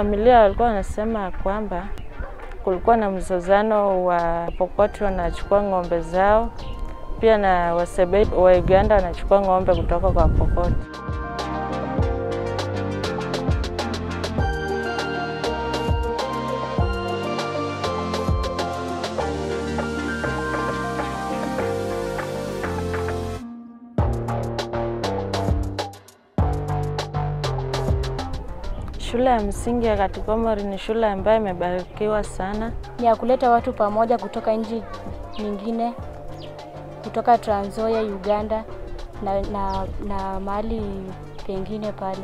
familia walikuwa wanasema kwamba kulikuwa na mzozano wa Pokot wanachukua ng'ombe zao, pia na Wasebei wa Uganda wanachukua ng'ombe kutoka kwa Pokot. Shule ya msingi ya Katikomori ni shule ambayo imebarikiwa sana. ni ya kuleta watu pamoja kutoka nchi nyingine, kutoka Trans Nzoia, Uganda na, na, na mahali pengine pale.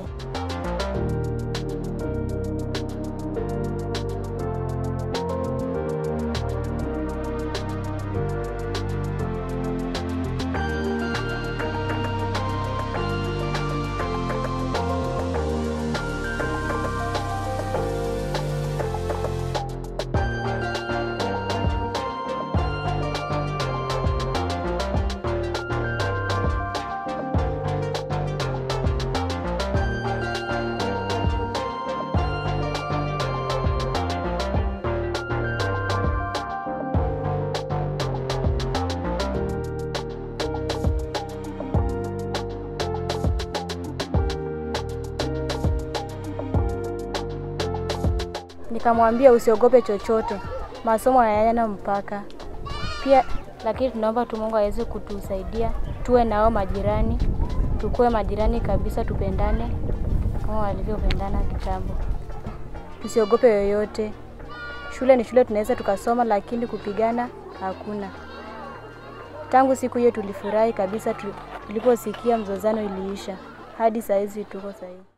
Nikamwambia usiogope chochote, masomo hayana mpaka. Pia lakini tunaomba tu Mungu aweze kutusaidia tuwe nao majirani, tukuwe majirani kabisa, tupendane kama walivyopendana kitambo. Tusiogope yoyote. Shule ni shule, tunaweza tukasoma, lakini kupigana hakuna. Tangu siku hiyo tulifurahi kabisa tu- tuliposikia mzozano iliisha, hadi saa hizi tuko sahihi.